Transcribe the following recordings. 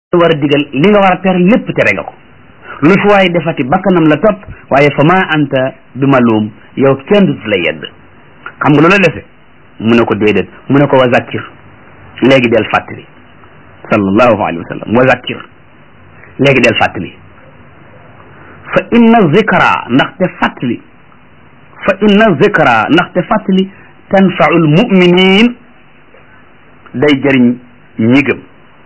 war a digal li nga war a tere lépp tere nga ko lu fi waaye defati bakkanam la topp waaye fa ma anta bi maluum yow kenn du la yedd xam nga lu la dese mu ne ko déedéet mu ne ko wa zakkir léegi del fàttali sallallahu alayhi wa sallam wa zakkir léegi del fàttali fa inna zikra ndaxte fàttali fa inna zikra ndaxte fàttali tanfaul muminin day jëriñ ñi gëm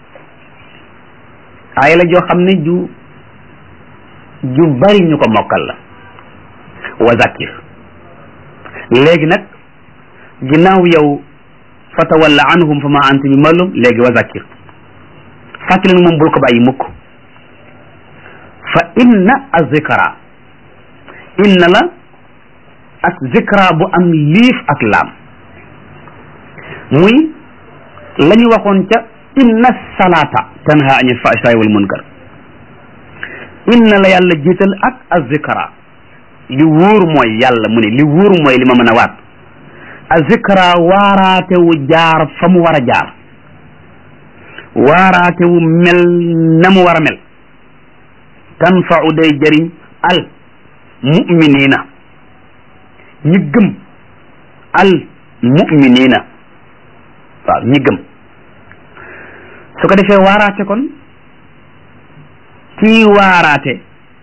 aaya la joo xam ne ju ju bari ñu ko mokkal la wa zakir léegi nag ginnaaw yow fa tawalla anhum fa ma anta bi malum léegi wa zakir fàttali nag moom bul ko bàyyi mukk fa inna azikra inna la ak zikra bu am liif ak laam muy la ñu waxoon ca inna salata tanha anil fahsha'i wal munkar inna la yàlla jiital ak azikra li wóor mooy yàlla mu ne li wóor mooy li ma mën a waat azikra waaraate wu jaar fa mu war a jaar waaraate wu mel na mu war a mel tanfa'u day jëriñ al mu'minina ñi gëm al mu'minina waaw ñi gëm su ko defee waaraate kon kii waaraate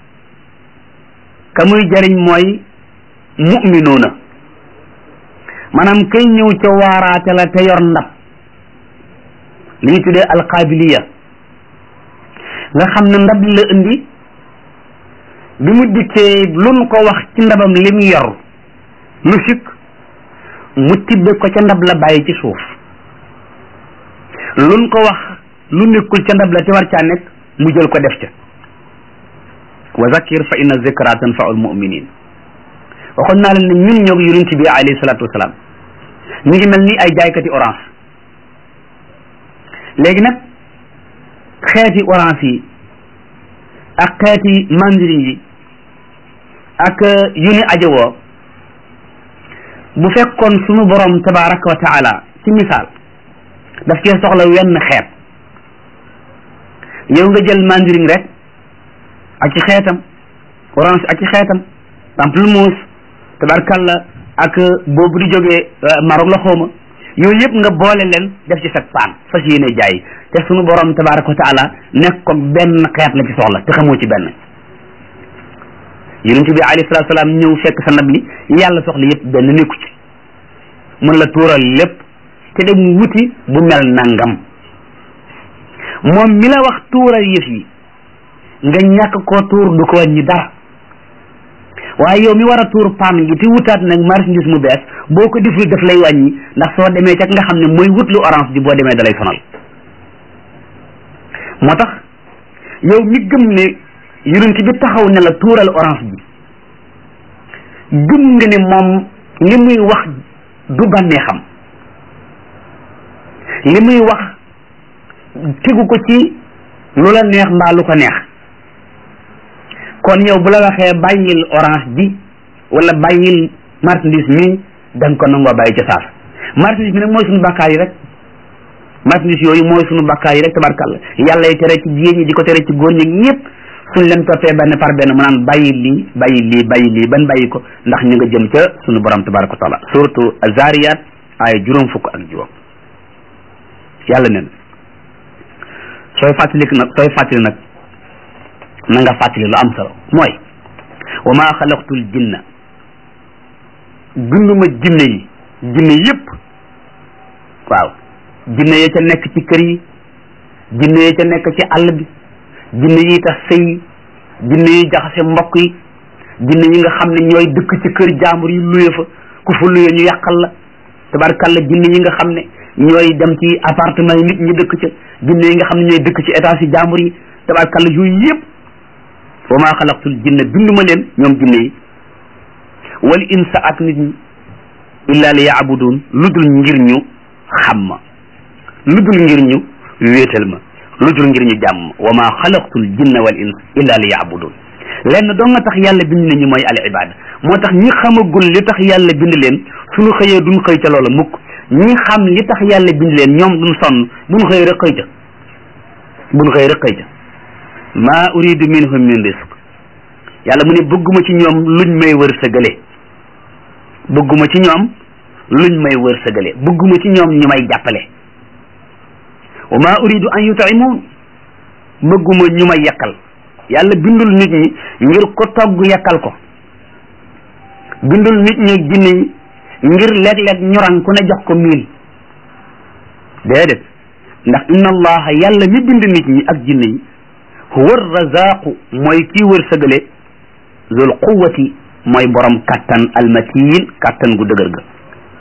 ka muy jariñ mooy mu'minuuna maanaam kay ñëw ca waaraate la te yor ndab li ñu tuddee alqaabiliya nga xam ne ndab la indi bi mu dikkee luñ ko wax ci ndabam li mu yor lu sikk mu tibbe ko ca ndab la bàyyi ci suuf luñ ko wax lu nekkul ca ndab la te war caa nekk mu jël ko def ca wa zakir fa inna zikra tanfa'u almuminin waxoon naa leen ne ñun ñoo yonent bi alayhi salatu wasalaam ñu ngi mel ni ay jaaykati orange léegi nag xeeti orange yi ak xeeti mandarin yi ak yu ni ajowoo bu fekkoon sunu borom tabaraka wa taala ci misaal daf cee soxla wenn xeet yow nga jël mandarin rek ak ci xeetam orange ak ci xeetam pamplemousse tabarkalla ak boobu di jógee Maroc la xawma yooyu yëpp nga boole leen def ci sa paan fas yéene jaay te sunu borom tabaraka wa taala nekk ko benn xeet la ci soxla te xamoo ci benn yonent bi alayhi salaatu salaam ñëw fekk sa ndab li yàlla soxla yëpp benn nekku ci mun la tuural lépp te dem wuti bu mel nangam moom mi la wax tuural yëf yi nga ñàkk koo tuur du ko wàññi dara waaye yow mi war a tuur paan gi te wutaat nag marchandise mu bees boo ko deful daf lay wàññi ndax soo demee ca nga xam ne mooy wut lu orange bi boo demee dalay sonal moo tax yow mi gëm ne yonent bi taxaw ne la tuural orange bi gëm nga ne moom li muy wax du bànnee xam li muy wax tegu ko ci lu la neex mbaa lu ko neex kon yow bu la waxee bàyyil orange bi wala bàyyil marchandise mi da nga ko nangoo bàyyi ca saaf marchandise bi nag mooy suñu bakkaar yi rek marchandise yooyu mooy suñu bakkaar yi rek tabarkàlla yàlla yi tere ci jigéen ñi di ko tere ci góor ñi ñëpp suñ leen toppee benn par benn mu naan bàyyi lii bàyyi lii bàyyi lii ban bàyyi ko ndax ñu nga jëm ca suñu borom tabaraka wa taala surtout azariyat ay juróom fukk ak juróom yàlla nen sooy fàttali nag sooy fàttali nag na nga fàttali lu am solo mooy wa ma xalaqtul jinna binduma jinne yi jinne yëpp waaw jinne yi ca nekk ci kër yi jinne yi ca nekk ci àll bi jinne yi tax sëy jinne yi jaxase mbokk yi jinne yi nga xam ne ñooy dëkk ci kër jaambur yi luye fa ku fa luye ñu yàqal la tabarkalla jinne yi nga xam ne ñooy dem ci appartement yi nit ñi dëkk ca jinne yi nga xam ne ñooy dëkk ci étage yi jaambur yi tabarkalla yooyu yëpp wa maa xalaqtul jinne binduma leen ñoom jinne yi wal insa ak nit ñi illa li yaabudun lu dul ngir ñu xam ma lu dul ngir ñu wéetal ma lu dul ngir ñu jàmm wa maa xalaqtul jinna wal ins illa li yaabudun lenn doo nga tax yàlla bind nañu mooy al ibada moo tax ñi xamagul li tax yàlla bind leen suñu xëyee duñ xëy ca loola mukk ñi xam li tax yàlla bind leen ñoom duñ sonn buñ xëy rek xëy ca buñ xëy rek xëy ca maa uridu minhum min risq yàlla mu ne bëgguma ci ñoom luñ may wërsëgale bëgguma ci ñoom luñ may wërsëgale bëgguma ci ñoom ñu may jàppale wa maa uridu an yut'imun bëgguma ñu may yakkal yàlla bindul nit ñi ngir ko togg yakkal ko bindul nit ñi jinne yi ngir léeg-léeg ñoran ku ne jox ko miil déedéet ndax inna allaha yàlla mi bind nit ñi ak jinne yi huwa razaqu mooy kii wërsëgale zul quwati mooy borom kattan almatiin kattan gu dëgër ga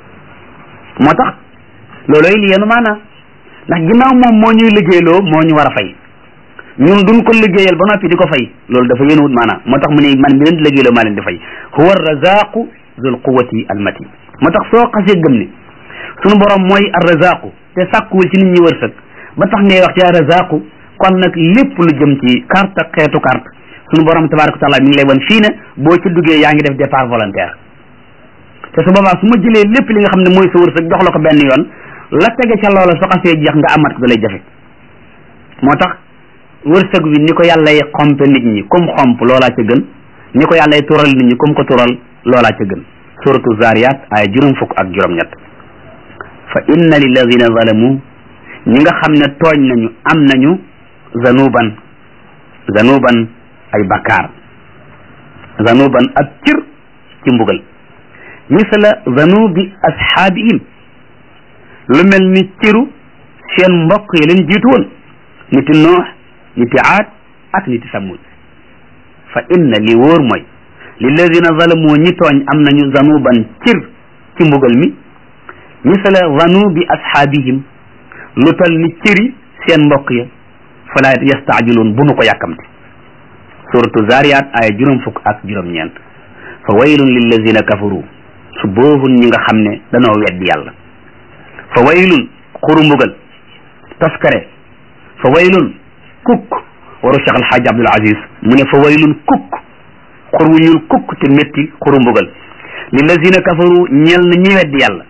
moo tax looloy li yenu maanaa ndax ginnaaw moom moo ñuy liggéeyloo moo ñu war a fay ñun duñ ko liggéeyal ba noppi di ko fay loolu dafa yéenuwut maanaam moo tax mu ne man mi leen di liggéeyloo maa leen di fay huwa razaqu zul quwati almatin moo tax soo xasee gëm ne sunu borom mooy arrazaqu te sàkkuwul ci nit ñi wërsëg ba tax ngay wax ci arrazaqu kon nag lépp lu jëm ci carte xeetu carte sunu borom tabaraka wa taala mi ngi lay wan fii ne boo ci duggee yaa ngi def départ volontaire te su boobaa su ma jëlee lépp li nga xam ne mooy sa wërsëg jox la ko benn yoon la tege ca loola soo xasee jeex nga amat ko da lay jafe moo tax wërsëg wi ni ko yàlla y xompe nit ñi comme xomp loolaa ca gën ni ko yàlla y tural nit ñi comme ko tural loolaa ca gën suratu zariyat ay juróom fukk ak juróom-ñett fa inna lilladina zalamu ñi nga xam ne tooñ nañu am nañu zanuban zanuban ay bakkaar zanuban ak cir ci mbugal misla zanubi ashaabihim lu mel ni ciru seen mbokk yi leen jiitu woon niti noox niti aad ak niti samud fa inna li wóor mooy lilladina zalamu ñi tooñ am nañu zanuban cir ci mbugal mi misala zanubi ashaabihim lu tal ni ciri seen mbokk ya fala yastaajiluun bu nu ko yàkkamte suratu zariyat aya juróom fukk ak juróom-ñeent fa waylun lilladina kafaru su boohun ñi nga xam ne danoo weddi yàlla fa waylun xuru mbugal taskare fa waylun kukk waru Cheikh Alhaaj Abdul Aziz mu ne fa waylun kukk xur wu ñuul kukk te métti xuru mbugal lillazina kafaru ñeel na ñi weddi yàlla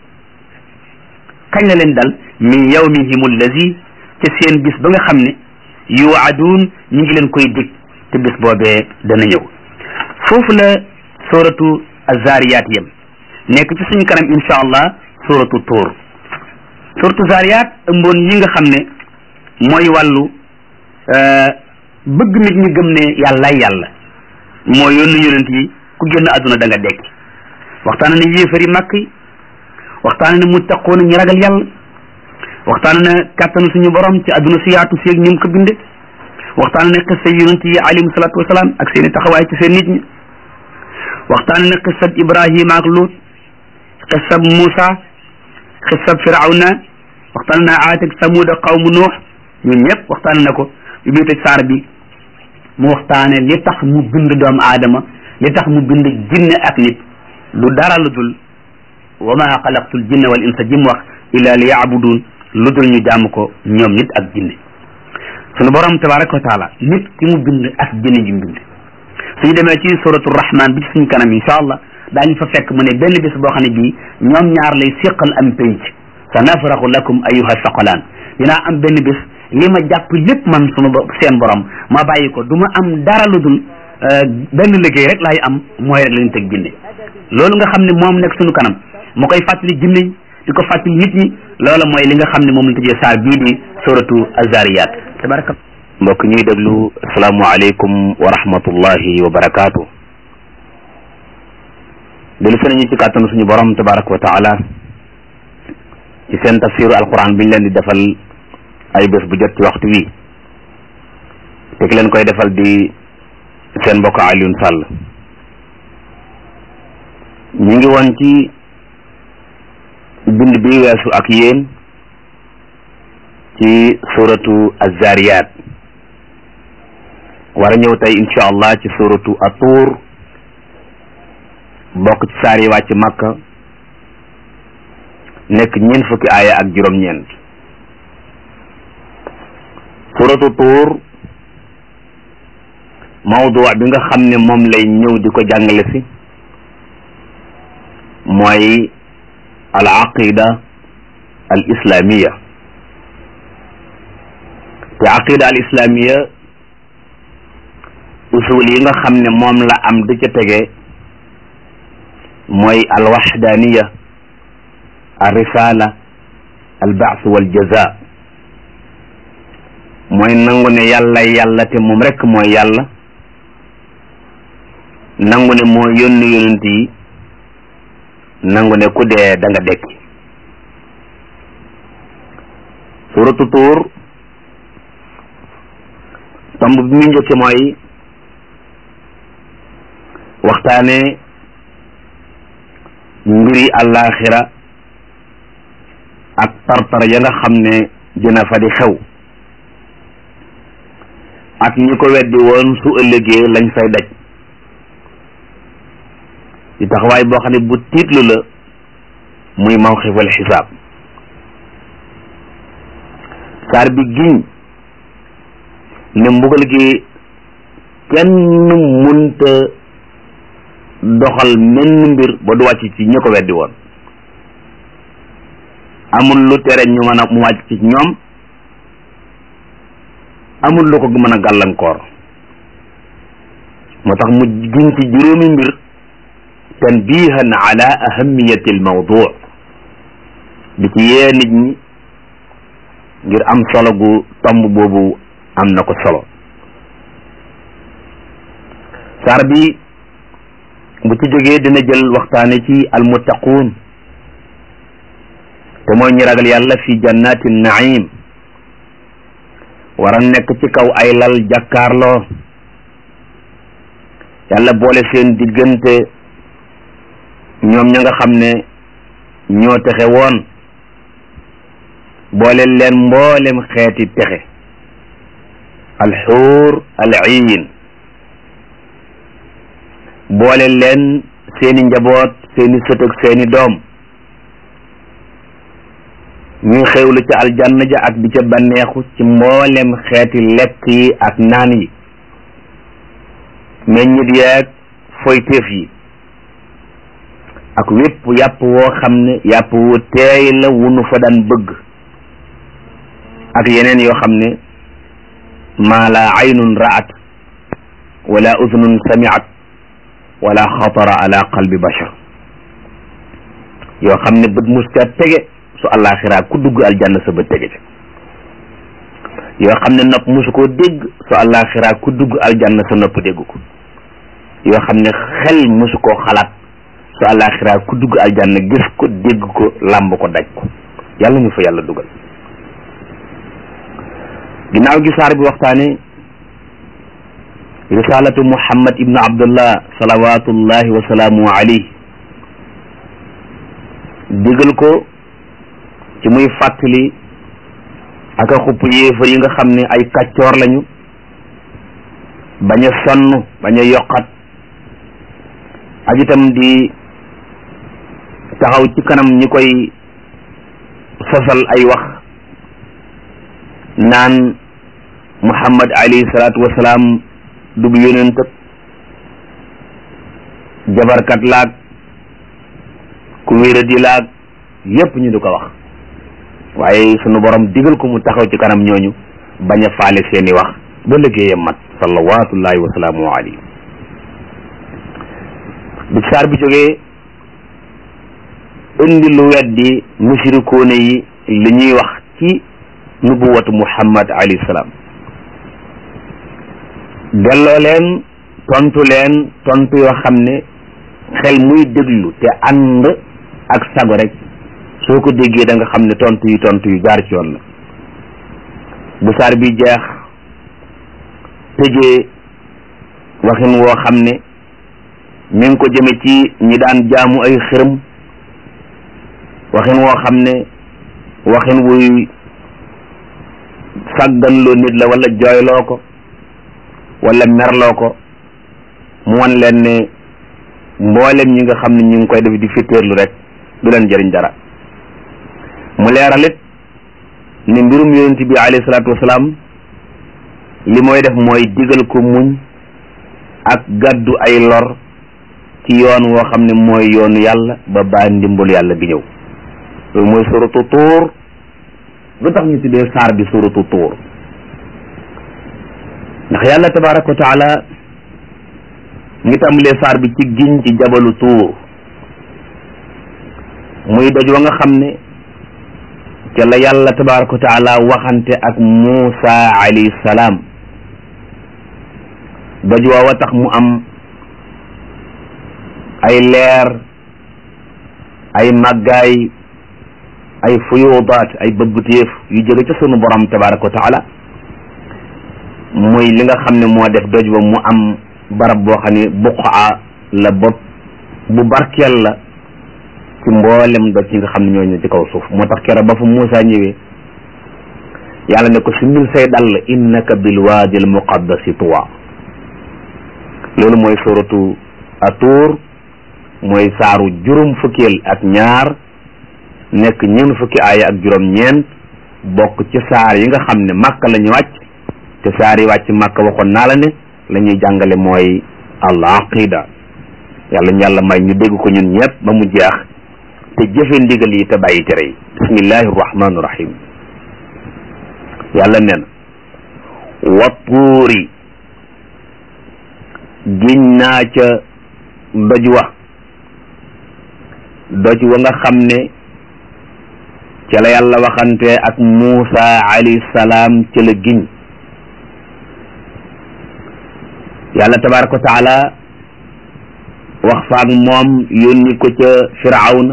kañ la leen dal min yawmihim allazi ca seen bis ba nga xam ne yuwaaduun ñi ngi leen koy dig te bis boobee dana ñëw foofu la suratu azariyat yem nekk ci suñu kanam insha allah suratu tuur suratu zariyat ëmboon yi nga xam ne mooy wàllu bëgg nit ñi gëm ne yàllaay yàlla moo yónni yonent yi ku génn àdduna da nga dekki waxtaan ne yéefari màkk yi waxtaan ne muttaquuna ñi ragal yàlla waxtaan ne kàttanu suñu borom ci àdduna si yaatu si ak ni mu ko binde waxtaan ne xissa yonent yi alayhim salaatu wasalaam ak seen i taxawaay ci seen nit ñi waxtaan ne xissab Ibrahima ak Luut xissab Muusa xissab Firawna waxtaan na Aad ak Samuud ak qawmu Nuux ñun ñëpp waxtaan na ko bi muy tëj saar bi mu waxtaane li tax mu bind doomu aadama li tax mu bind jinne ak nit lu dara lu dul wa ma xalaqtul jinne wal insa jim wax illa li yaabudun lu dul ñu jaamu ko ñoom nit ak jinne sunu borom tabaraka wa taala nit ki mu bind ak jinne ji mu bind suñu demee ci suratu rahman bi ci suñu kanam insha allah daañu fa fekk mu ne benn bés boo xam ne bii ñoom ñaar lay séqal am penc sa nafraxu lakum ayuha saqalaan dinaa am benn bés li ma jàpp lépp man sunu seen borom ma bàyyi ko du ma am dara lu dul benn liggéey rek laay am mooy rek lañu teg jinne loolu nga xam ne moom nekk sunu kanam mu koy fàttali jinne yi di ko fàttali nit ñi loola mooy li nga xam ne moom lañ tëjee saar bii di suratu azariyat tabaraka mbokk ñuy déglu asalaamualeykum wa rahmatullahi wa barakaatu delu se nañu ci kàttanu suñu borom tabaraka wa taala ci seen tafsiru alquran biñ leen di defal ay bés bu jot ci waxtu wi te ki leen koy defal di seen mbokk Alioune Sall ñu ngi woon ci bind bi weesu ak yéen ci suratu azariyat war a ñëw tey insha allah ci suratu atuur bokk ci saar yi wàcc makka nekk ñeent fukki aaya ak juróom-ñeent suratu tuur mawdu bi nga xam ne moom lay ñëw di ko jàngale si mooy al aqida al islamiya te aqida al islamiya usul yi nga xam ne moom la am di ca tege mooy al waxdaniya al risala al baas wal jaza mooy nangu ne yàlla yàlla te moom rekk mooy yàlla nangu ne moo yónni yonent yi nangu ne ku dee da nga dekki suratu tuur tomb bi mu njëkke mooy waxtaane mbiri àllaaxira ak tartar ya nga xam ne dina fa di xew ak ñi ko weddi woon su ëllëgee lañ fay daj di taxawaay boo xam ne bu tiitlu la muy mawxifal xisaab saar bi giñ ne mbugal gi kenn munta doxal menn mbir ba du wàcc ci ñi ko weddi woon amul lu tere ñu mën a mu wàcc ci ñoom amul lu ko mën a gàllankoor moo tax mu giñ ci juróomi mbir tanbihan ala ahamiyati al mawdu di ci yee nit ñi ngir am solo gu tomb boobu am na ko solo saar bi bu ci jógee dina jël waxtaane ci almuttaquun te mooy ñi ragal yàlla fi jannati naim war a nekk ci kaw ay lal jàkkaarloo yàlla boole seen diggante ñoom ña nga xam ne ñoo texe woon boole leen mboolem xeeti texe alxuur aliin boole leen seeni njaboot seeni sët ak seeni doom ñuy xewlu ca aljanna ja ak di ca banneexu ci mboolem xeeti lekk yi ak naan yi meññit yeeg foyteef yi ak wépp yàpp woo xam ne yàpp wu teey la wu nu fa daan bëgg ak yeneen yoo xam ne maa la aynun ra'at wala udnun sami'at wala xatara ala qalbi bashar yoo xam ne bët mus ca tege su àllaaxiraa ku dugg aljanna sa bët tege ca yoo xam ne nopp musu koo dégg su àllaaxiraa ku dugg aljanna sa nopp dégg ko yoo xam ne xel musu koo xalaat su àllaaxiraa ku dugg aljanna gis ko dégg ko làmb ko daj ko yàlla ñu fa yàlla dugal ginnaaw gi saar bi waxtaane risalatu muhammad ibnu abdullah salawatullahi wa salaamu alayhi digal ko ci muy fàttali ak a xupp yéefar yi nga xam ne ay kàccoor lañu bañ a sonn bañ a yokkat ak itam di taxaw ci kanam ñi koy sosal ay wax naan muhammad alayhi salaatu wasalaam dub yonent jabarkat laag ku wéradi laag yépp ñu di ko wax waaye sunu borom digal ko mu taxaw ci kanam ñooñu bañ a faale seeni wax ba liggéeyam mat salawatullahi wa salaamu alayhi bi saar bi jógee indi lu weddi mushrikoone yi li ñuy wax ci nubuwatu muhammad alayhi salaam delloo leen tontu leen tontu yoo xam ne xel muy déglu te ànd ak sago rek soo ko déggee da nga xam ne tontu yi tontu yu jaar ci yoon la bu saar bi jeex tëjee waxin woo xam ne mi ngi ko jëme ci ñi daan jaamu ay xërëm waxin woo xam ne waxin wuy sàgganloo nit la wala jooyloo ko wala merloo ko mu wan leen ne mboolem ñi nga xam ne ñu ngi koy def di fitteerlu rek du leen jëriñ dara mu leeralit ne mbirum yonent bi alayhi salaatu wasalaam li mooy def mooy digal ko muñ ak gàddu ay lor ci yoon woo xam ne mooy yoonu yàlla ba baa ndimbal yàlla gi ñëw loolu mooy suratu tuur lu tax ñu tuddee saar bi suratu tuur ndax yàlla tabaraka wa taala ngi tàmbalee saar bi ci giñ ci jabalu tuur muy doj wa nga xam ne ca la yàlla tabaraka wa taala waxante ak Muusa alayhi salaam doj waawa tax mu am ay leer ay màggaay ay fuyudaat ay bëbbtéef yu jóge ca sunu borom tabaraka wa taala muy li nga xam ne moo def doj ba mu am barab boo xam ne buqaa la bopp bu barkeel la ci mboolem doj yi nga xam ne ñoo ñu ci kaw suuf moo tax keroog ba fa Muusa ñëwee yàlla ne ko sumil say dàll innaka bil waadi al muqaddasi tuwa loolu mooy suratu atuur mooy saaru juróom fukkeel ak ñaar nekk ñeent fukki aaya ak juróom ñeent bokk ci saar yi nga xam ne màkk la ñu wàcc te saar yi wàcc màkk waxoon naa la ne la ñuy jàngale mooy al aqida yàlla ñu yàlla may ñu dégg ko ñun ñëpp ba mu jeex te jëfe ndigal yi te bàyyi tere yi bismillahi rahmaani rahim yàlla nee na wa tuuri giñ naa ca doj wa doj wa nga xam ne ca la yàlla waxante ak Muusa alayhi salaam ca la giñ yàlla tabaraka wa taala wax faak moom yónni ko ca firawna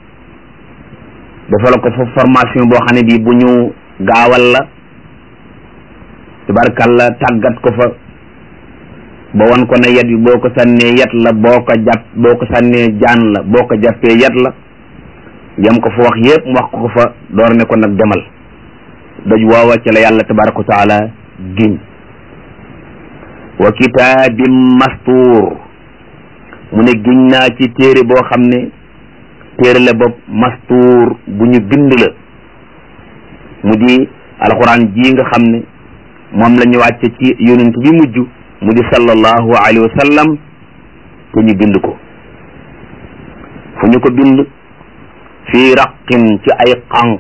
defal ko fa formation boo xam ne bii bu ñu gaawal la tabarakalla tàggat ko fa ba wan ko ne yet bi boo ko sànnee yet la boo ko jàpp boo ko sànnee jaan la boo ko jàppee yet la yam ko fa wax yépp mu wax ko ko fa door ne ko nag demal doj woowa ci la yàlla tabaraka wa taala giñ wa kitaabin mastuur mu ne giñ naa ci téere boo xam ne téere la bopp mastuur bu ñu bind la mu di alxuraan ji nga xam ne moom la ñu wàcce ci yonent bi mujj mu di sallallahu alayhi wa sallam te ñu bind ko fu ñu ko bind fii raqin ci ay xànq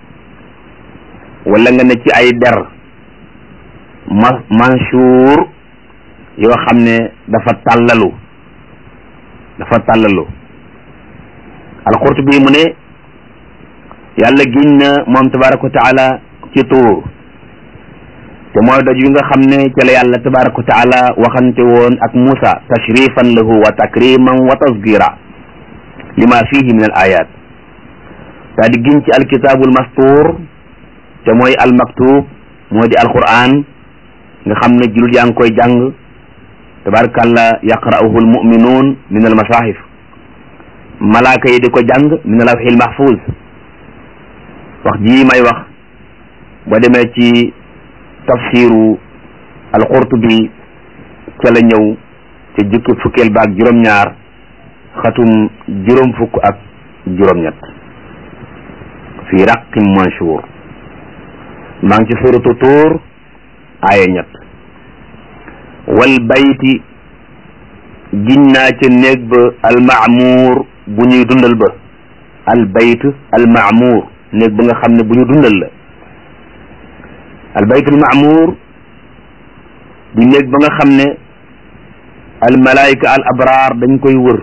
wala nga ne ci ay der ma mansuur yoo xam ne dafa tàllalu dafa tàllalu alqurtubi mu ne yàlla giñ na moom tabaraka wa taala ci tuur te mooy doj wi nga xam ne ca la yàlla tabaraka wa taala waxante woon ak Muusa tashrifan lahu wa takriman wa tasgira lima fihi min al ayat daa di giñ ci alkitaabul mastuur te mooy almaktub moo di alquran nga xam ne jullit yaa ngi koy jàng tabarakallah yaqra'uhu almuminuun min almasahif malaaka yi di ko jàng min alawxil mahfuz wax jii may wax ba demee ci tafsiru alqurtubi ca la ñëw ca jukki fukkeel ba ak juróom-ñaar xatum juróom fukk ak juróom-ñett fi raqim manshur maa ngi ci suratu tuur aaya ñett wal bayti giñ naa ca néeg ba almaamuur bu ñuy dundal ba al bayt almaamuur néeg ba nga xam ne bu ñu dundal la al bayt almaamuur di néeg ba nga xam ne al malaayika al abraar dañ koy wër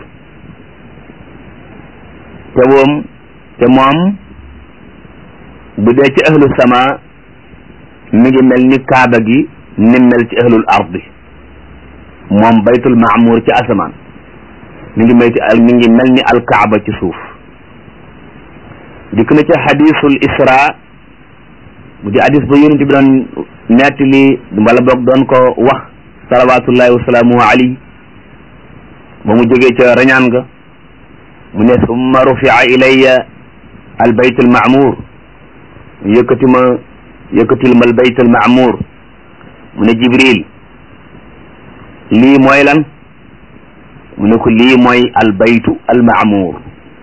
te moom te moom bu dee ci ahlu sama mi ngi mel ni kaaba gi ni mel ci ahlul ardi moom baytul maamuur ci asamaan mi ngi mel ci mi ngi mel ni alkaaba ci suuf dikk na ci hadisul isra bu di hadis ba yonent bi doon nettali wala boog doon ko wax salawatullahi wasalaamuhu alayhi ba mu jógee ca rañaan ga mu ne summa rufia ilayya al bayt al maamuur yëkkati ma yëkkatil ma al bayt al maamuur mu ne jibril lii mooy lan mu ne ko lii mooy al baytu al maamuur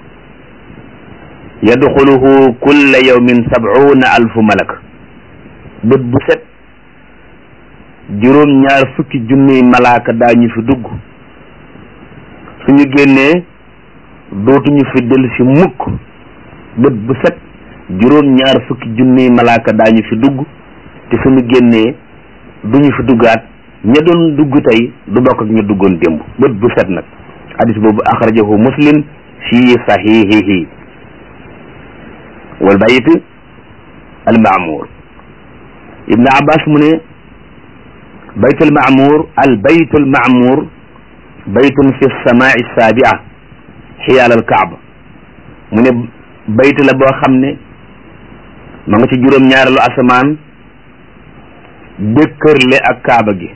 yadxuluhu kulla yawmin sab'una alfu malak bët bu set juróom ñaar fukki junniy malaaka daañu fi dugg suñu génnee dootuñu fi del si mukk bët bu set juróom ñaar fukki junniy malaaka daañu fi dugg te suñu génnee duñu fi duggaat ña doon dugg tey du bokk ak ña duggoon démb bët bu set nag hadis boobu axrajahu muslim fi sahihihi wal bayt al maamur ibn abbas mu ne bayt al maamur al bayt al maamur baytun fi samaai sabia xiyaal al kaaba mu ne bayt la boo xam ne ma nga ci juróom ñaareelu asamaan dëkkërle ak kaaba gi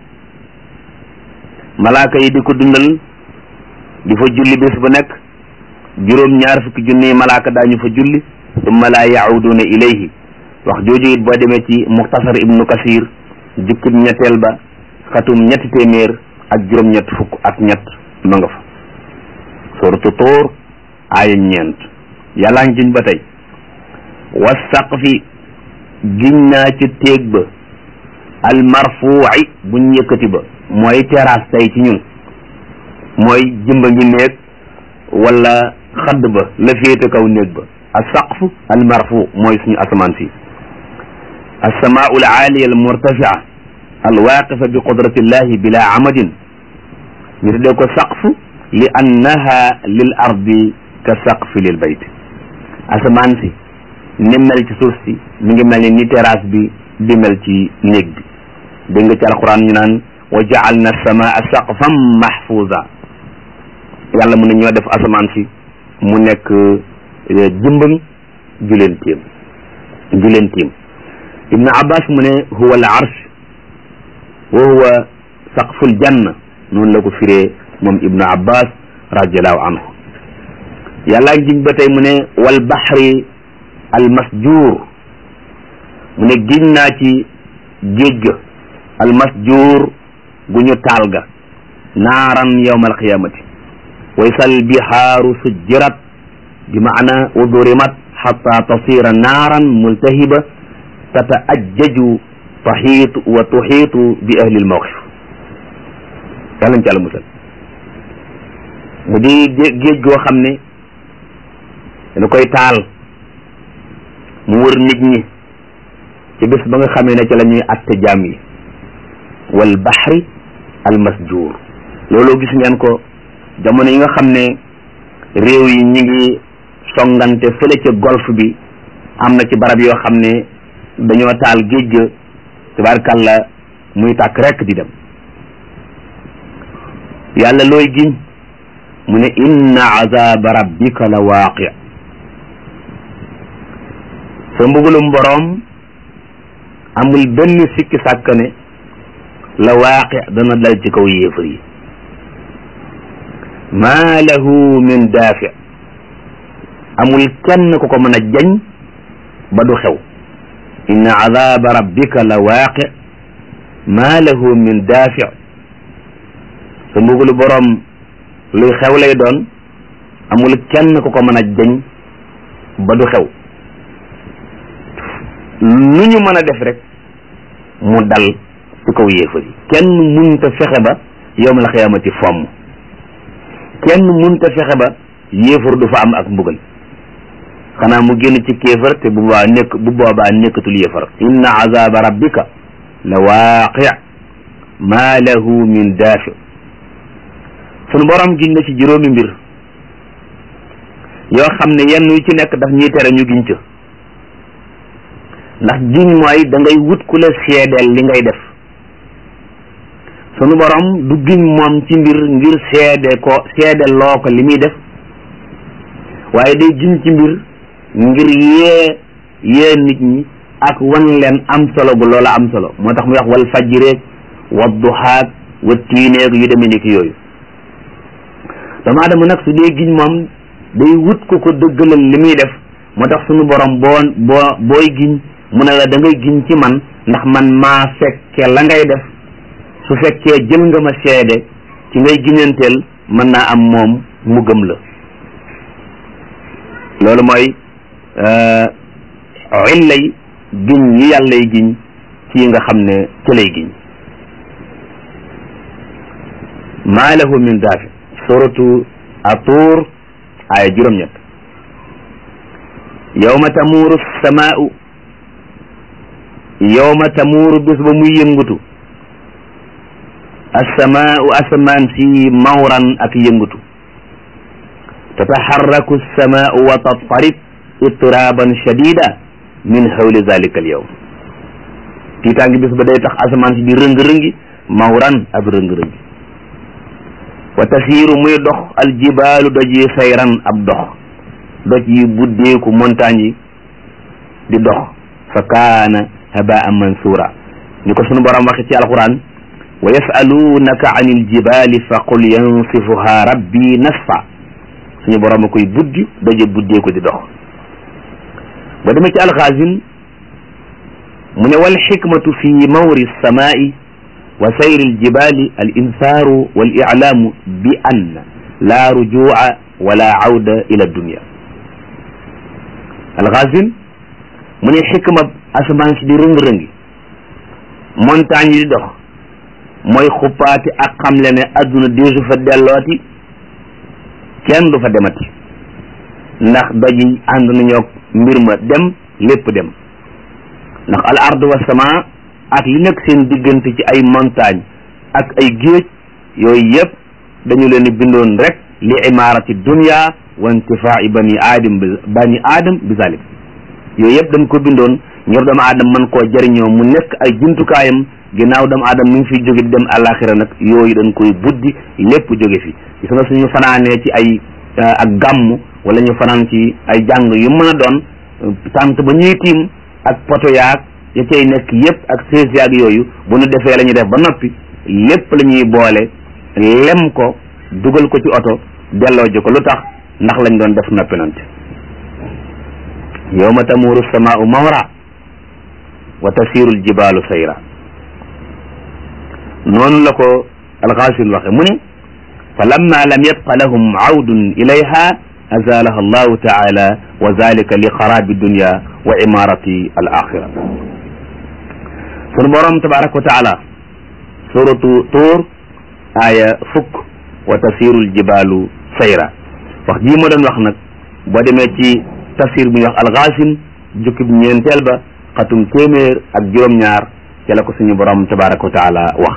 malaaka yi di ko dundal di fa julli bés bu nekk juróom ñaar fukki junniy malaaka daañu fa julli summa laa yauduna ilayhi wax jooju it boo demee ci muxtasar ibnu kasir jukkib ñetteel ba xatum ñetti téeméer ak juróom ñett fukk ak ñett ma nga fa suratu tóor aaya ñeent yàllaa ngi giñ ba tey wa saqfi giñ naa ci téeg ba al marfuuci buñ yëkkati ba mooy terrasse tey ci ñun mooy jëmba ngi néeg wala xadd ba la féete kaw néeg ba al saqf al marfuu mooy suñu asamaan si alsamaau al aaliya al murtafia al waaqifa bi qudratillahi bila amadin ñu tuddee ko saqf li annaha lil ardi ka saqfi lil bayt asamaan si ni mel ci suuf si mi ngi mel ni ni terrasse bi di mel ci néeg bi dégg nga ci alquran ñu naan wa jaalna samaa saqfan mahfuza yàlla mu ne ñoo def asamaan si mu nekk jëmbang juleen tiim juleen tiim ibnu abbas mu ne huwa al arsh wa huwa saqful janna noonu la ko firee moom ibnu abbas radiallahu anhu yàlla giñ ba tey mu ne wal baxri al masjuur mu ne giñ naa ci géej ga al masjuur gu ñu taal ga naaran yawma alqiyamati waysal bihaaru sujjirat bi maana udurimat xata tasira naaran multahiba tataajjaju taxiitu wa tuxiitu bi ahli almawqif yàlla ñu ci àlla musal mu di géej goo xam ne dañu koy taal mu wër nit ñi ci bés ba nga xamee ne ci la ñuy atte jaam yi wal baxri al masjuur loolu gis ngeen ko jamono yi nga xam ne réew yi ñi ngi songante fële ca golf bi am na ci barab yoo xam ne dañoo taal géej ga tabaarkàlla muy tàkk rekk di dem yàlla looy giñ mu ne inna azaba rabbika la waaqi sa mbugulum boroom amul benn sikki sàkk ne la waaqi dana dal ci kaw yéefar yi maa lahu min daafi amul kenn ku ko mën a jañ ba du xew inna azaba rabbika la waaqi maa lahu min daafi sa mbugulu boroom luy xew lay doon amul kenn ku ko mën a jañ ba du xew lu ñu mën a def rek mu dal ci kaw yéefar yi kenn munta fexe ba yowmal xiyaamati fomm kenn munta fexe ba yéefar du fa am ak mbugal xanaa mu génn ci kéefar te bu boobaa nekk bu boobaa nekkatul yéefar inna azaba rabbika la waaqi ma lahu min daafi sunu borom giñ na ci juróomi mbir yoo xam ne yenn yu ci nekk daf ñuy tere ñu giñ ca ndax giñ mooy da ngay wut ku la seedeel li ngay def sunu borom du giñ moom ci mbir ngir seede ko seedeel loo ko li muy def waaye day giñ ci mbir ngir yee yee nit ñi ak wan leen am solo gu loola am solo moo tax muy wax wal fajjireeg wa duhaag wa tiineeg yu demee ni ki yooyu doomu aadama nag su dee giñ moom day wut ko ko dëggalal li muy def moo tax sunu borom boo boo booy giñ mu ne la da ngay giñ ci man ndax man maa fekke la ngay def su fekkee jël nga ma seede ci ngay giñanteel mën naa am moom mu gëm la loolu mooy illay giñ yi yàllay giñ ci yi nga xam ne ci lay giñ maa lahu min daafi suratu atuur aaya juróom-ñett yawma tamuuru samaau yawma tamuuru bis ba muy yëngutu assamaau asamaan si mawran ak yëngatu tataxarraku assamaau wa tattarib ittiraban shadida min hawli zalika al yawm tiitaangi bis ba day tax asamaan si di rëng-rëngi mawran ab rëng-rëngi wa tasiiru muy dox aljibaalu doj yi sayran ab dox doj yi buddeeku montagne yi di dox fa kaana habaan mansura ni ko sunu borom waxe ci alquran wa yasalunaka an iljibali fa qul yansifuha rabbi nasfa suñu borom a koy buddi doje buddeeku di dox ba demee ci alxaasin mu ne wal xikmatu fi mawri samaa'i wa sayri aljibali al insaaru wal iclaamu bi ann laa rujua wala awda ila dunia alxaasin mu ne xikma asamaan si di rëng-rëngi montagne yi di dox mooy xuppaati ak xamle ne adduna deesu fa dellooti kenn du fa demati ndax doj yi ànd nañoo mbir ma dem lépp dem ndax al ard wa sama ak li nekk seen diggante ci ay montagne ak ay géej yooyu yëpp dañu leen bindoon rek li imarati dunya wa intifai bani aadam bi bani aadam bi zalik yooyu yëpp dañ ko bindoon ngir doomu aadama mën koo jëriñoo mu nekk ay jumtukaayam ginnaaw doomu aadama mi ngi fiy jóge di dem àllaaxira nag yooyu dañ koy buddi lépp jóge fi gis nga suñu fanaanee ci ay ak gàmm wala ñu fanaan ci ay jàng yu mën a doon tant ba ñuy tiim ak poto yaag ya cay nekk yëpp ak sees yaag yooyu bu ñu defee la ñuy def ba noppi lépp la ñuy boole lem ko dugal ko ci oto delloo ji ko lu tax ndax lañ doon def noppi nante yawma tamuru samaau mawra wa tasiru aljibaalu sayra noonu la ko alxaasin waxe mu ne fa lamma lam yabqa lahum awdun ilayha azalaha allahu taala wa zalika li xarabi dunya wa imarati al axira sunu borom tabaraka wa taala suratu tuur aaya fukk wa tasiru aljibaalu sayra wax jii ma doon wax nag boo demee ci tafsir bu ñuy wax alxaasin jukkib ñeenteel ba xatum téeméer ak juróom-ñaar ca la ko suñu borom tabaraka wa taala wax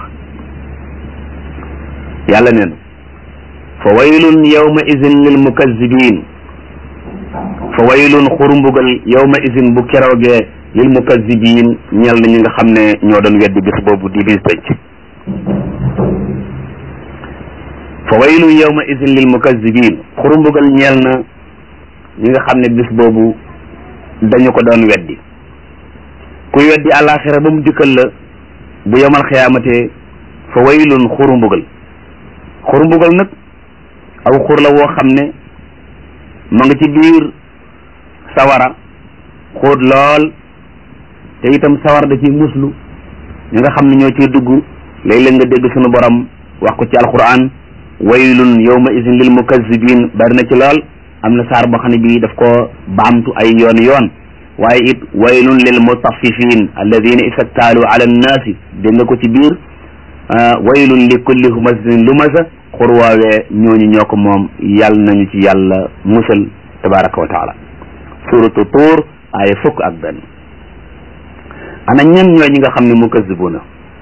yàlla nee na fa waylun yawma idin lil mukazzibin fa waylun xurumbugal yawma idin bu keroogee lil mukazzibin ñeel na ñi nga xam ne ñoo doon weddi bis boobu di bis tëj fa waylun yawma idin lil mukazzibin xurumbugal ñeel na ñi nga xam ne bis boobu dañu ko doon weddi kuy weddi àllaaxira ba mu dikkal la bu yomal xiyaamatee fa waylun xurumbugal xurumbugal nag aw xur la woo xam ne ma nga ci biir sawara xóot lool te itam sawara da ciy muslu ñi nga xam ne ñoo ciy dugg léeg-léeg nga dégg sunu borom wax ko ci alquran waylun yawma idin lil mukazzibin bari na ci lool am na saar boo xam ne bii daf ko baamtu ay yoon yoon waaye it waylun lil mutaffifin alladina istaktaalu ala annaasi dégg nga ko ci biir waylun li kulli humazatin lumasa xurwaawee ñooñu ñoo ko moom yàlla nañu ci yàlla musal tabaraka wa taala suratu tuur aaya fukk ak benn ana ñan ñooy ñi nga xam ne mukazzibuna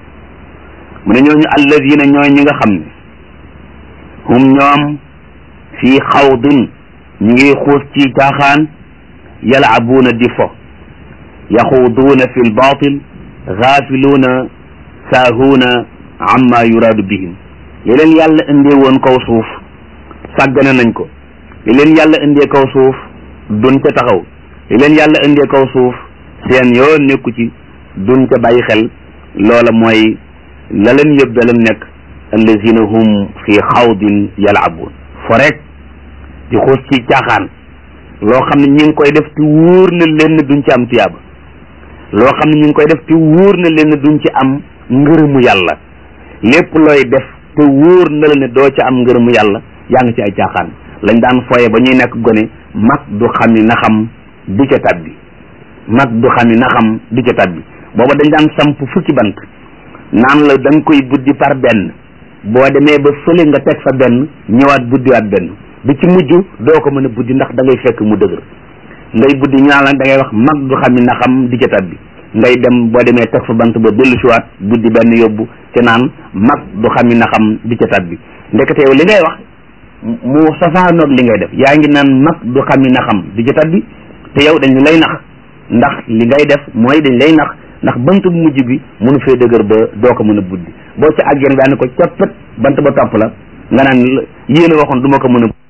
mu ne ñooñu alladina ñooy ñi nga xam ne hum ñoom fii xawdin ñu ngi xuus ci caaxaan yalaabuuna di fo yaxuuduuna fi lbatil gaafiluuna saahuuna amma yuraadu bihim li leen yàlla indee woon kaw suuf sàggane nañ ko li leen yàlla indee kaw suuf duñ ca taxaw li leen yàlla indee kaw suuf seen yoon nekku ci duñ ca bàyyi xel loola mooy la leen yóbbe lam nekk allazina hum fi xawdin yalaabuun fo rek di xuus ci caaxaan loo xam ne ñi ngi koy def te wóor na leen duñ ci am tiyaaba loo xam ne ñi ngi koy def te wóor na leen duñ ci am ngërëmu yàlla lépp looy def te wóor na la ne doo ca am ngërëmu yàlla yaa ngi ci ay caaxaan lañ daan foye ba ñuy nekk gone mag du xam ni na xam du ca tabbi mag du xam ni na xam du ca tabbi booba dañ daan samp fukki bant naan la da nga koy buddi par benn boo demee ba fële nga teg fa benn ñëwaat buddiwaat benn bi ci mujj doo ko mën a buddi ndax da ngay fekk mu dëgër ngay buddi ñu naan la da ngay wax mag du xam ni na xam di ca tabbi ngay dem boo demee teg fa bant ba dellu siwaat buddi benn yóbbu te naan mag du xami na xam di ca tat bi ndekete yow li ngay wax mu safaanoog li ngay def yaa ngi naan mag du xami na xam di ca tat bi te yow dañu lay nax ndax li ngay def mooy dañ lay nax ndax bant bu mujj bi mënu fee dëgër ba doo ko mën a buddi boo ca àggeen bi ànd ko coppet bant ba topp la nga naan yéen a waxoon du ma ko mën a